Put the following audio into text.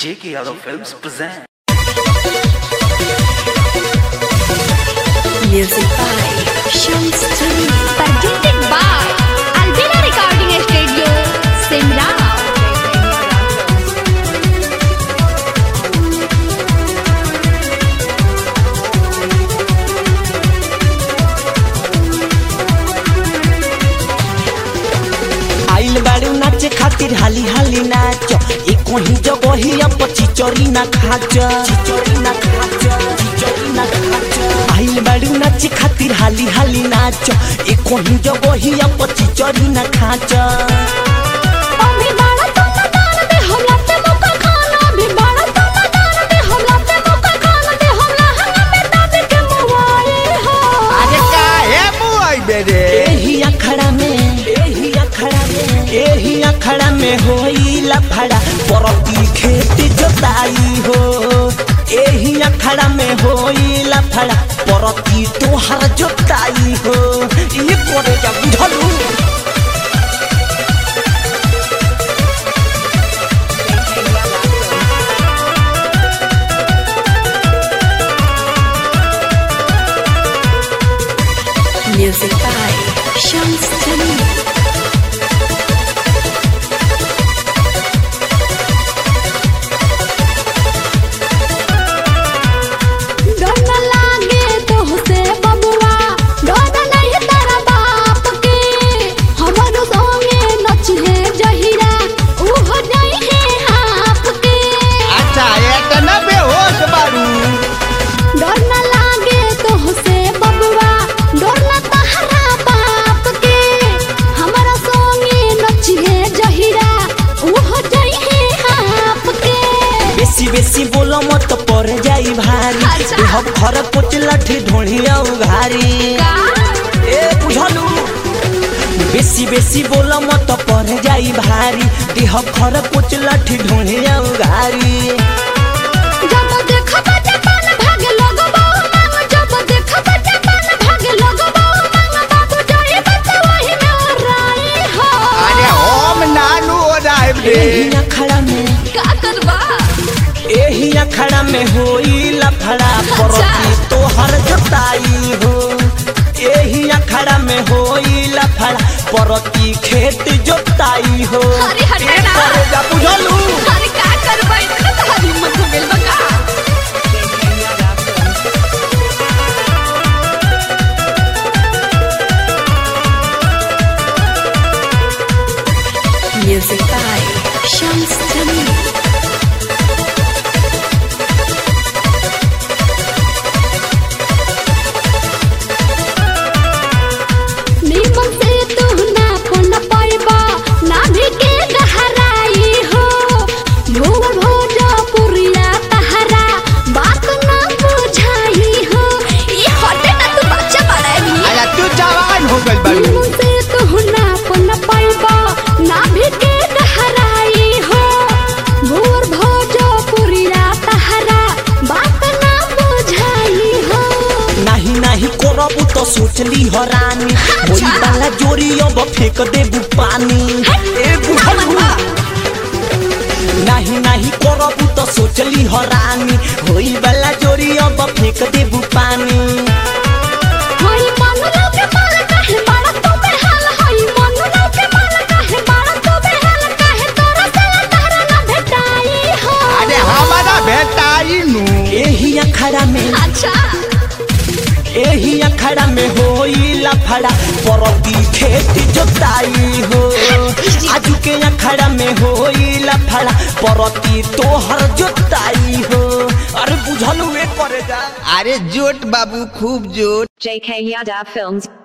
J.K. Yadav Films present. Music by Shams Tuni. presented by Albina Recording Studio, Simrao. आइल बाड़ू नाचे खातिर हाली हाली नाच एक वही जगही अब चिचोरी ना खाच चिचोरी ना खाच चिचोरी ना खाच आइल बाड़ू नाचे खातिर हाली हाली नाच एक वही जगही अब चिचोरी ना खाच अभी बाड़ा तो ना दान दे हमरा पे मौका खाना अभी बाड़ा तो ना दान दे हमरा पे मौका खाना दे हमरा हंगा में दाद के मुआए हो अरे काहे मुआई बेरे एही अखड़ा में एही अखड़ा में एही अखड़ा में होई लफड़ा परती खेत जोताई हो एही अखड़ा में होई लफड़ा परती तोहर जोताई हो ये करे जा बुझलू Music by Shams Tuni. डर न लागे तो से बबुआ डर नहीं तेरा बाप के हमरो संगे नचिहे जहिरा ऊ हो जाई है आप के अच्छा एक न बेहोश बारू डर न लागे तो से बबुआ डर न तहरा बाप के हमरा संगे नचिहे जहिरा ऊ हो जाई है आप के बेसी बेसी बोलो मत पर जाई भारी अच्छा। देह घर कुछ लठी ढोढ़िया उघारी ए बुझलू बेसी बेसी बोलो मत पर जाई भारी देह घर कुछ लठी ढोढ़िया उघारी जब देखब जापान भागे लगबो मांग जब देखब जापान भागे लगबो मांग बाबू जाए बच्चा वही में ओराई हो अरे हम नानू राइब रे एही अखड़ा में का करबा एही अखड़ा में होई लफड़ा परती तोहर जोताई हो एही अखड़ा में होई लफड़ा परती खेत जोताई हो अरे हटे ए ना। करे जा बुझलू अरे का करबा इतना तो हरी मत हो गेल बका Music by Shams Tuni. नीमन से तू ना पन पाइबा ना भी के गहराई हो भूल भोजा पुरिया तहरा बात ना बुझाई हो ई हटे ना तू बच्चा बड़ा भी अरे तू जवान हो गइल बारू नीमन से तू ना पन पाइबा ना भी के गहराई हो भूल भोजा पुरिया तहरा बात ना बुझाई हो नाही नाही करबू तो सोचली हरानी होई वाला जोरी अब फेंक देबू पानी ए बुझलू नाही नाही करबू तो सोचली हरानी होई वाला जोरी अब फेंक देबू पानी हई मनुला के माल काहे बाड़ा तो बेहाल हई मनुला के माल काहे बाड़ा तो बेहाल काहे तोरा से तारा ना भेटाई हो अरे हमारा भेटाई नू एही अखड़ा में अच्छा एही अखड़ा में होई लफड़ा परती खेत जोताई हो आजू के अखड़ा में होई लफड़ा परती तोहर जोताई हो अरे बुझलू ए करे जा अरे जोट बाबू खूब जोट JK Yadav Films.